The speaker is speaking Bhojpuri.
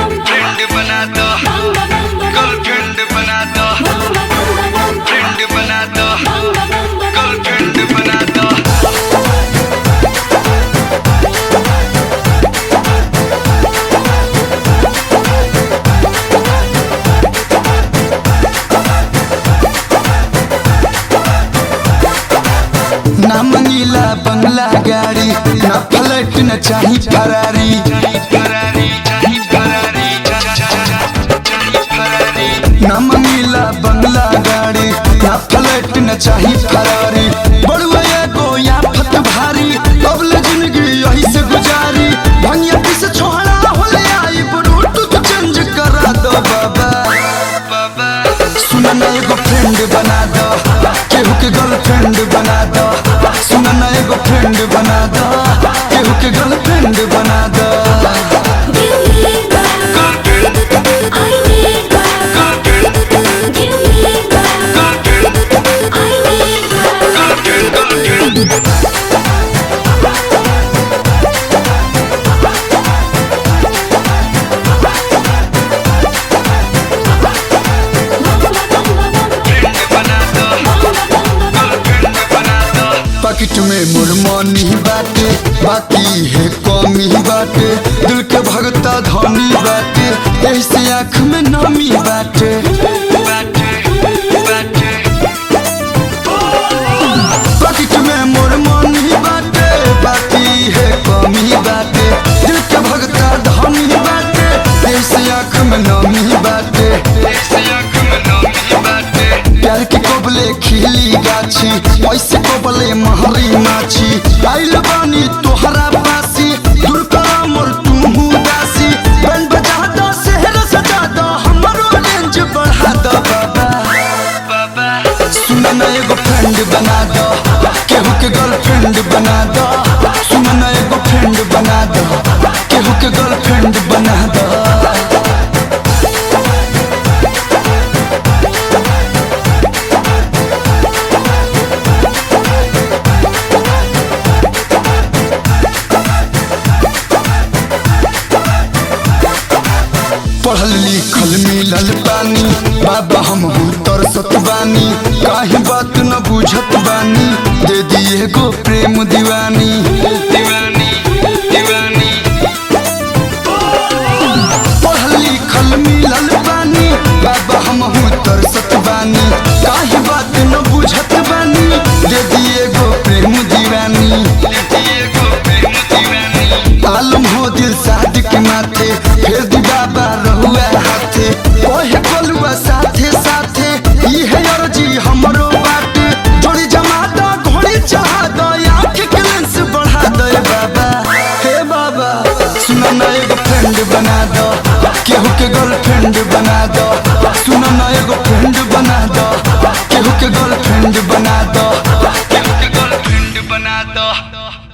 फ्रेंड बना दो गर्लफ्रेंड बना दो फ्रेंड बना दो गर्लफ्रेंड बना दो ना मंगीला बंगला गाड़ी ना फ्लैट न चाही फरारी चाही फरारी चाही फरारी चा- चा- चा- चाही फरारी ना मंगीला बंगला गाड़ी ना फ्लैट न चाही फरारी बड़ुआ एगो या फत भारी अबले जिंदगी यही से गुजारी भंगिया किस छोड़ा होले आई ब्लूटूथ चेंज करा दो बाबा बाबा सुना ना एगो फ्रेंड बना दो केहू के गर्लफ्रेंड बना दो सुना ना एगो फ्रेंड बना दो केहू के गर्लफ्रेंड बना दो गर्लफ्रेंड गर्लफ्रेंड गर्लफ्रेंड फ्रेंड बना दो गर्लफ्रेंड बना दो पॉकेट में मुरमनी बाटे बाकी है कमी बाटे दिल के भगता धनी बाटे ऐसे आँख में नमी बाटे बाटे बाटे पॉकेट में मुरमनी बाटे बाकी है कमी बाटे दिल के भगता धनी बाटे ऐसे आँख में नमी बाटे ऐसे आँख में नमी बाटे प्यार के कोबले खिली गाछी ऐसे कोबले महरी माछी आइल बानी तोहरा पासी दूर करा मोर तुहू दासी बैंड बजा दो शहर सजा दो हमरो रेंज बढ़ा दो बाबा बाबा सुना ना एगो फ्रेंड बना दो केहू के गर्लफ्रेंड बना दो सुना ना एगो फ्रेंड बना दो केहू के गर्लफ्रेंड बना दो पढ़ल लिखल मिलल पानी बाबा हम तरसत बानी काहे बात न बुझत बानी दे दिए गो प्रेम दीवानी दीवानी दीवानी पढ़ल लिखल मिलल पानी बाबा हम तरसत बानी काहे बात न बुझत बानी दे दिए गो प्रेम दीवानी ये को प्रेम दीवानी आलम हो दिल साद के माथे फिर दी बाबा रहुआ हाथे ओहे बलुआ साथे साथे ई है अर्जी हमरो बाटे जोड़ी जमा दो घोड़ी चढ़ा दो आँख के लेंस बढ़ा दो ए बाबा हे बाबा सुना ना एगो फ्रेंड बना दो केहू के गर्लफ्रेंड बना दो सुना ना एगो फ्रेंड बना दो केहू के गर्लफ्रेंड बना दो गर्लफ्रेंड बना दो